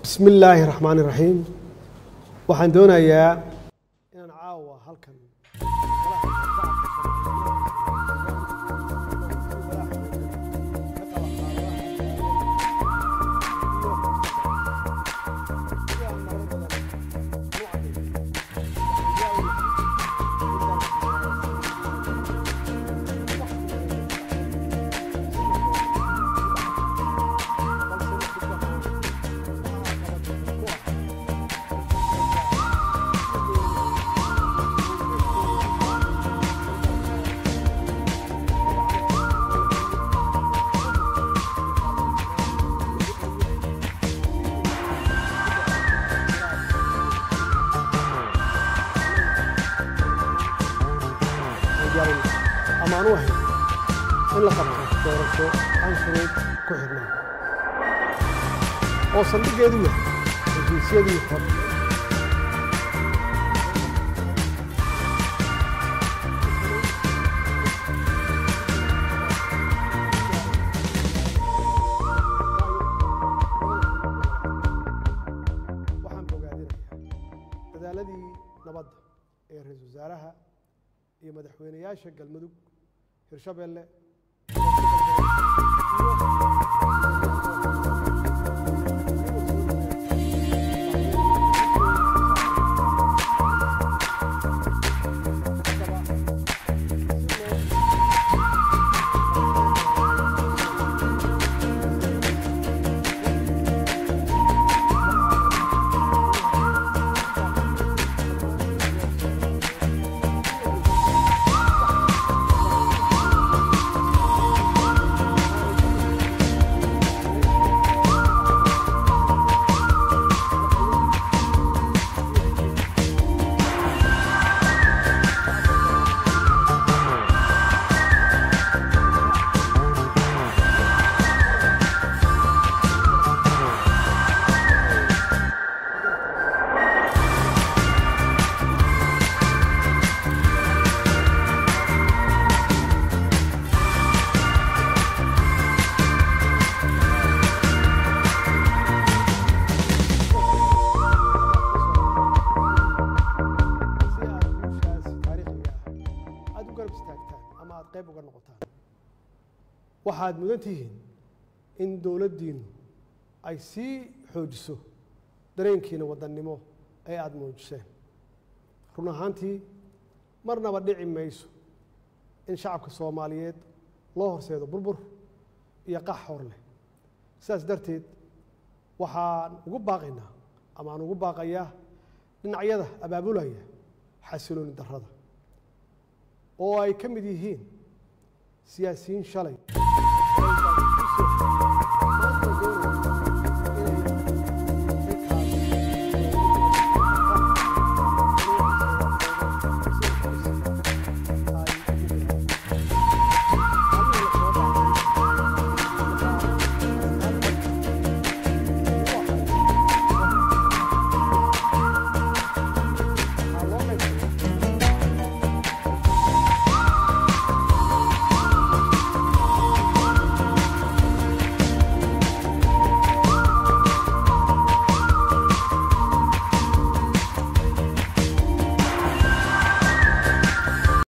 bismi illaahi raxmaan iraxiim waxaan doonayaa inaan caawa halkan amaan u ahayn in la qabto doorasho aan shuruud ku xidhnaan oo saldhiggeedu yahay heshiisyadii hore waxaan bogaadinayaa dadaaladii nabadda ee ra-iisul wasaaraha iyo madaxweyneyaasha galmudug hirshabelle si aad guushaas taariikhiga ah aada u garab istaagtaan ama aada qayb uga noqotaan waxaad mudan tihiin in dowladdiinnu ay sii xoojiso dareenkiina wadannimo ee aada muujiseen run ahaantii marnaba dhici mayso in shacabka soomaaliyeed loo horseedo burbur iyo qax hor leh sidaas darteed waxaan ugu baaqaynaa ama aan ugu baaqayaa dhinacyada abaabulaya xasilooni darrada oo ay ka mid yihiin siyaasiyiin shalay